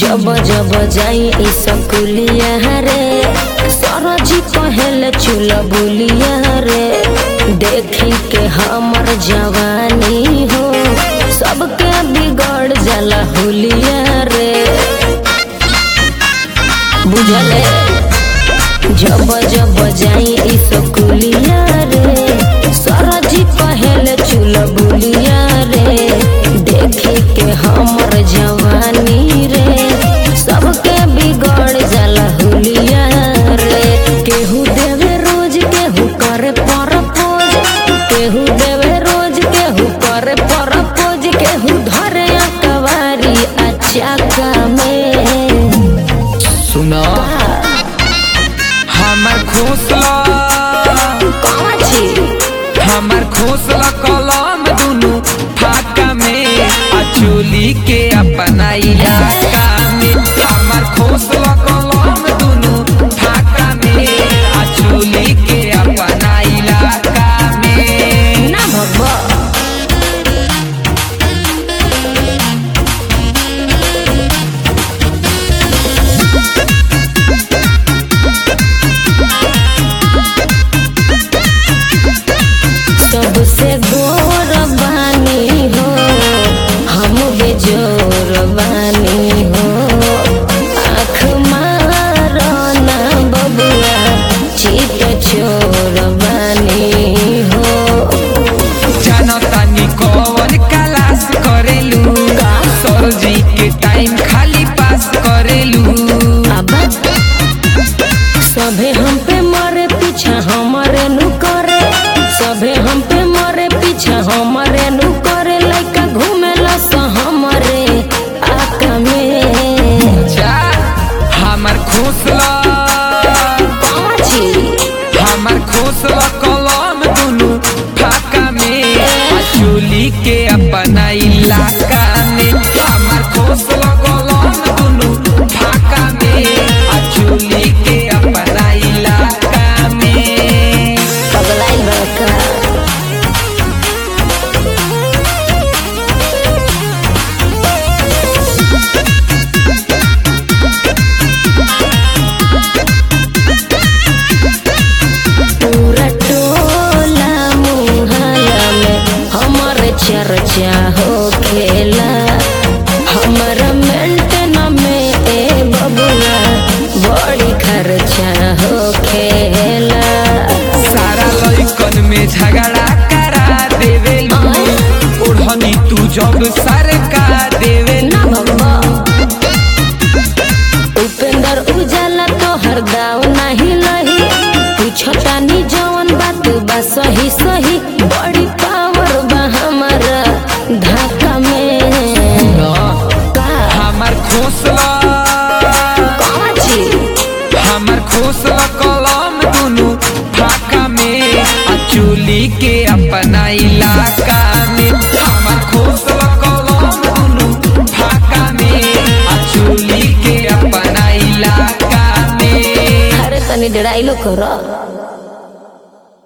जब जब जाई ई सकुलिया रे सरजी कहेले चुल बुलिया रे देखी के हमर जवानी हो सबके बिगड़ जाला हुलिया रे बुझले जब जब जाई ई सकुलिया रे सरजी कहेले चुल बुलिया रे देखी के हमर जवानी रे सबके बिगड़ जाला हुलिया रे केहू देवे रोज केहू करे परपोज केहू देवे रोज केहू करे परपोज केहू धरे अकवारी अचाका में सुना हमर खोसला कौन छी हमर खोसला कलम दुनु फाका में आ चोली के अपना इलाका में हमर खोसला कलम दुनु फाका में आ चोली के अपना इलाका में ना भगवा सबसे गोर बानी हो हम बेजोर बानी हो आँख मारो ना बबुआ चित चोर बानी हो जनतानी कौन क्लास करेलू सरजी के टाइम खाली पास करेलू अब सभे हम पे मरे पीछा हमारे नु करे सभे हम पे मरे पीछा हमारे नु करे लइका घूमेला स हमरे आका में जा हमर खोसला कौन छी हमर खोसला कलम दुनु फाका में आ चोली के अपना इलाका में हमर खोसला कलम दुनु फाका में आ चोली के अपना इलाका में पगलाइल बड़का पूरा टोला मुहल्ला में हमर चर्चा हो खेला हमर मेंटेन में ए बबुआ बड़ी खर्चा हो खेला सारा लइकन में झगड़ा करा देवेलू ओढ़नी तू जब सरका देवेलू ना भगवा उपेंद्र उजाला तो हर दाव नहीं लही पूछता नी जवन बात बा सही सही बड़ी पावर बा हमारा धाका में का हमर खोसला कौन छी हमर खोसला कलम दुनु फाका में आ चोली के अपना इलाका में हमर खोसला कलम दुनु फाका में आ चोली के अपना इलाका में अरे तनी डराइलो करो